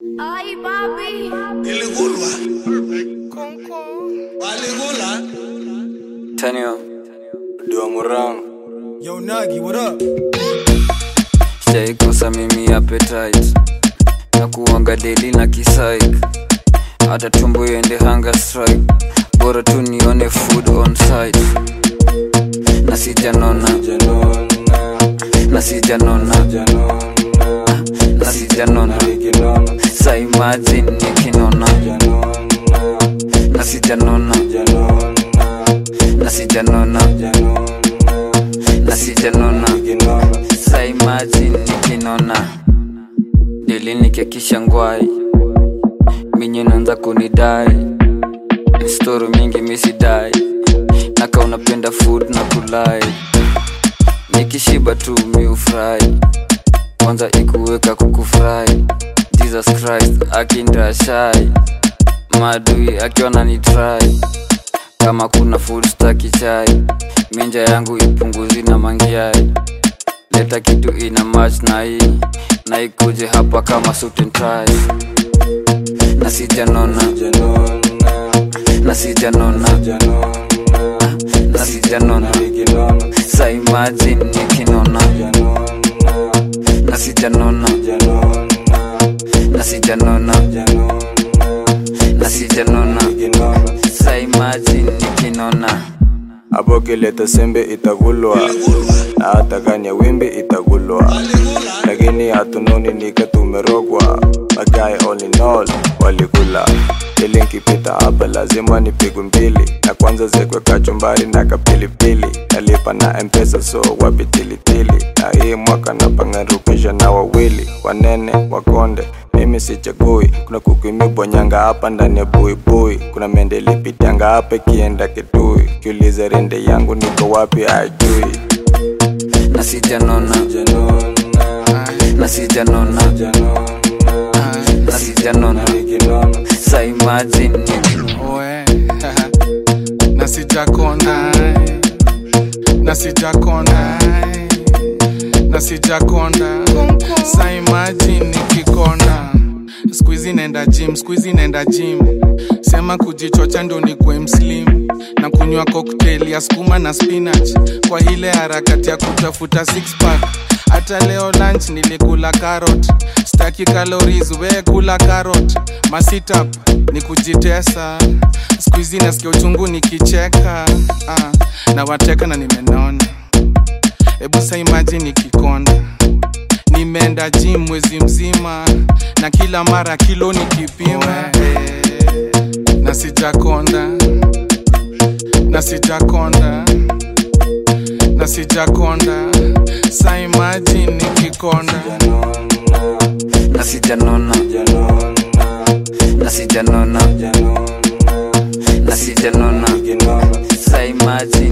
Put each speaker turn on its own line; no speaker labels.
Ay, papi.
Iligulwa. Waligula.
Tenio, Duamurang,
Yo, Nagi, what up?
sijaikosa mimi appetite na kuanga deli na kisaik hata tumbo iende hunger strike bora tu nione food on site na sijanona na sijanona na sijanona sa imagine nikinona na sijanona na sijanona na sijanona sa imagine nikinona dili nikekisha ngwai minye naanza kunidai stori mingi misidai naka unapenda food na kulai nikishiba tu miufurahi kwanza ikuweka kukufurahi jesus christ akindashai maadui akiona ni try kama kuna food staki chai minja yangu ipunguzi na mangiai leta kitu ina match na hii na ikuje hapa kama suit and tie na sijanona na sijanona na sijanona sa imagine nikinona na sijanona na sijanona na sijanona sa imagine nikinona
hapo kileta sembe itagulwa na hata kanya wimbi itagulwa lakini hatunoni nika tumerogwa magae all in all walikula ili nkipita hapa lazima nipigwe mbili na kwanza zekwe kachumbari na kapilipili nalipa na mpesa so wapi tilitili na hii mwaka napangarukisha na wawili wanene wakonde mimi sichagui kuna kukwimi bonyanga hapa ndani ya buibui kuna mende lipitanga hapa kienda kitui kiuliza rende yangu niko wapi ajui
na sijanona na sijanona na sijanona sa imagine nikinona
Oe, na sijakonda na sijakonda na sijakonda sa imagine nikikonda skuizi nenda gym skuizi nenda gym sema kujichocha ndo nikwe mslim na kunywa cocktail ya skuma na spinach kwa ile harakati ya kutafuta six pack hata leo lunch nilikula carrot staki calories we kula carrot masitap ni kujitesa skuizi nasikia uchungu nikicheka ah, na wateka na nimenona hebu sa imagine nikikonda nimeenda gym mwezi mzima na kila mara kilo nikipima eh, na sijakonda na sijakonda na sijakonda sa imagine nikikonda
na sijanona na sijanona na sijanona sa imagine